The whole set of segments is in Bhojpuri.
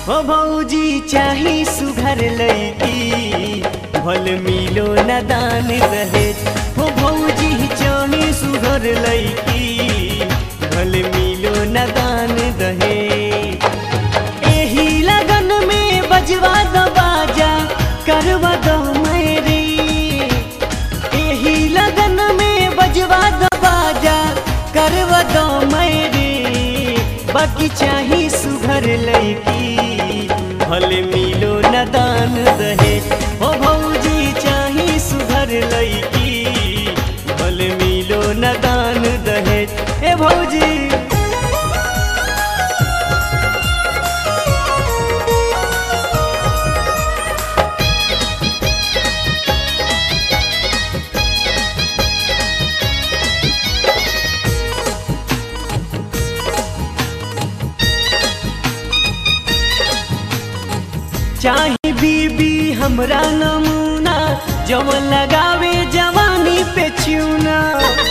हो भौजी चाही सुघर लैकी भल मिलो न दान दहेज हो भौजी चाही सुघर लैकी भल मिलो न दान दहेज एही लगन में बजवा दो बाजा करवा दो मेरी एही लगन में बजवा दो बाजा करवा दो मेरी बाकी चाही सुघर लैकी भले मिलो न दान दहे ओ भौजी चाही सुघर लैकी भले मिलो न दान दहे ए भौजी चाही बीबी हमरा नमूना जवन लगावे जवानी पे चूना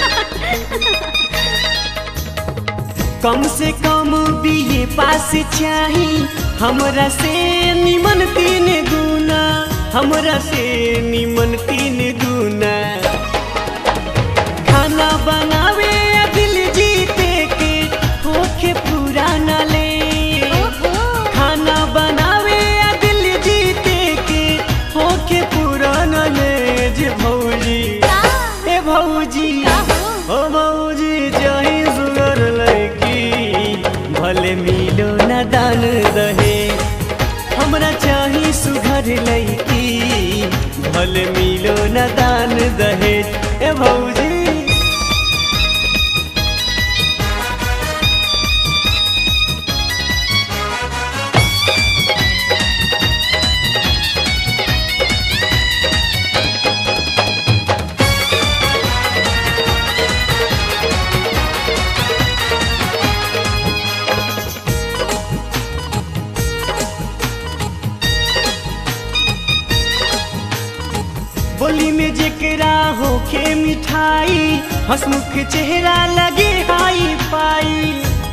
कम से कम बीए पास चाही हमरा से निमन तीन गुना हमरा से निमन तीन गुना खाना बनावे या दिल जीते के होखे पुराना ले खाना बनावे या दिल जीते के होके पुराना ले जे भौजी ए भौजी ओ भौजी चाहे सुगर लड़की भले मिलो न दान दहे हमरा चाही सुघर लड़की भले मिलो न दान दहे ए भौजी बोली में जेकरा होखे मिठाई हसमुख चेहरा लगे हाई पाई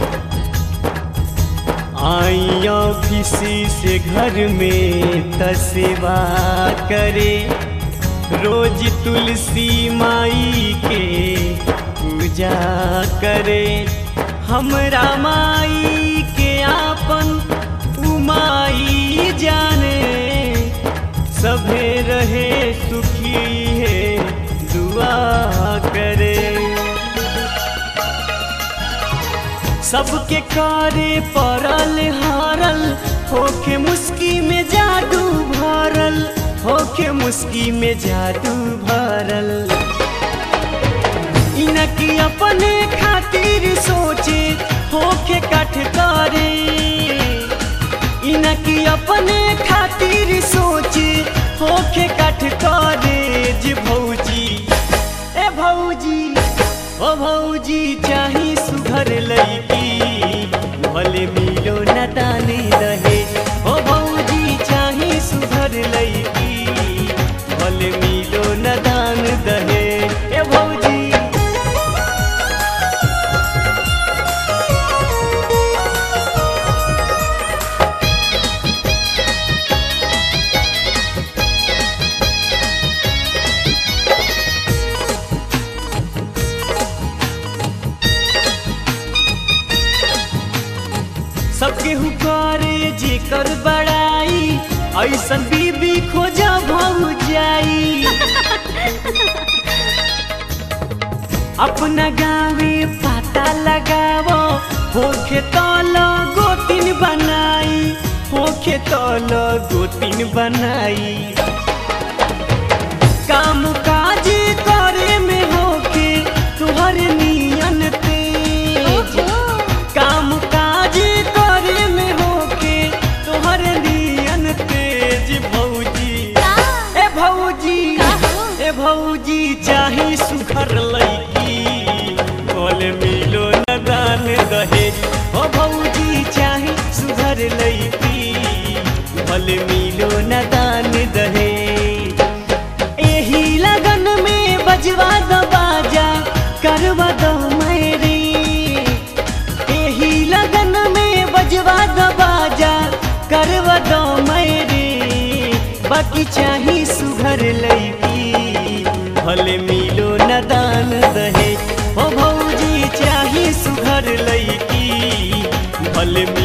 आई ऑफिस से घर में तसेवा करे रोज तुलसी माई के पूजा करे हमरा माई के आपन उमाई जाने सभे रहे सुखी है दुआ करे सबके कारे परल हारल होके मुस्की में जादू भरल होके मुस्की में जादू भरल इनकी अपने खातिर सोचे होके कठ करे इनकी अपने खातिर सोचे होके कठ करे जे भौजी ए भौजी ओ भौजी चाही सुघर लैकी भले मिलो न ताने रहे ओ भौजी चाही सुघर लैकी भले मिलो न दान दहे ए भौजी सबके हुकारे जेकर बड़ाई ऐसन बीबी खोजा भाऊ जाई अपना गावे पता लगावो होखे तल गोतिन बनाई होखे तल गोतिन बनाई काम काज करे में होके तुहर नियन तेज काम काज करे में होके तोहर नियन तेज भौजी ए भौजी ए भौजी चाही सुखर लैकी बोल मिलो न दान दहेज ओ भौजी चाही सुधर लैकी बोल मिलो न दान दहेज एही लगन में बजवा दो बाजा करवा दो मेरी एही लगन में बजवा दो बाजा करवा बाकी चाही सुघर लैकी भले मिलो न दान दहे ओ भौजी चाही सुघर लैकी भले मिलो